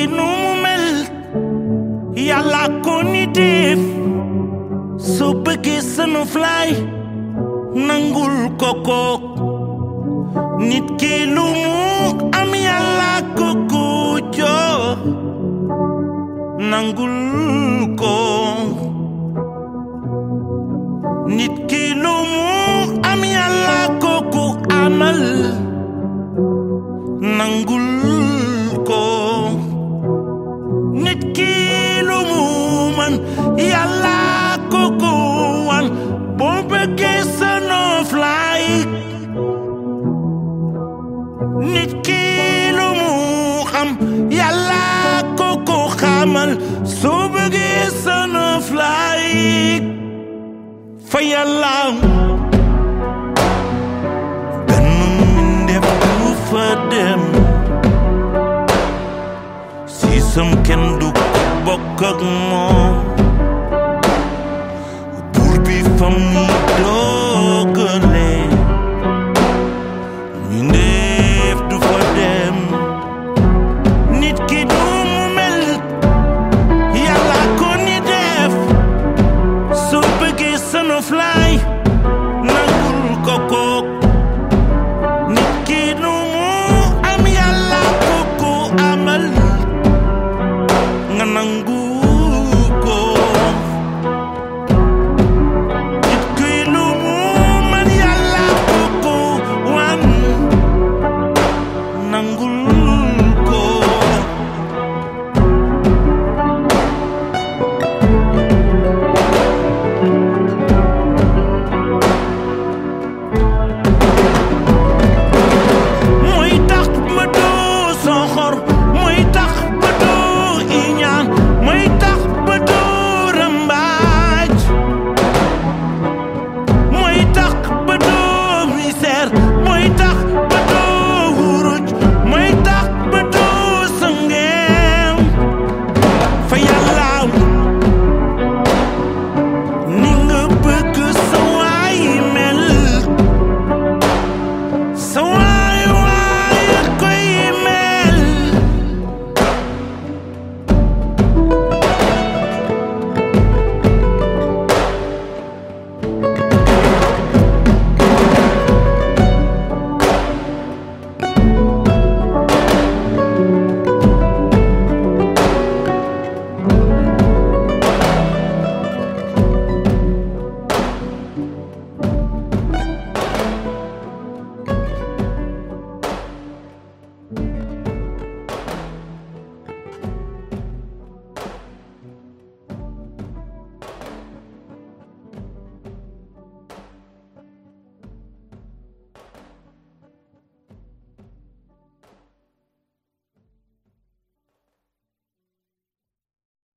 nu mu mel yàlla ko ni def soo bëggee sunu fly nangul ko ko nit ki lu mu am yàlla ko ko jox nangul ko nit ki lu mu am yàlla ko ko amal nangul ko nit ki lu mu man yàlla ko ko wan boo bëggee sa noflaay nit ki lu mu xam yàlla ko ko xamal soo bëggee sa noflaay fa yàlla benn mbindeef du fa dem si sam kenn du ko bokk ak moom buur bi fa muy dogale mbindeef du fa dem nit ki du mu mel yàlla ko ni def soo bëggee sunu fly nangul ko kook nit ki nu mu am yàlla ko ko amal nga nangu ko nit ki nu mu man yàlla ko ko wan nangul ko mooy tax ba doo soxor mooy tax ba doo iñaan mooy tax ba doo rëmbaaj mooy tax ba doo misère mooy tax ba doo wuruj mooy tax ba doo sëngeem fa yàlla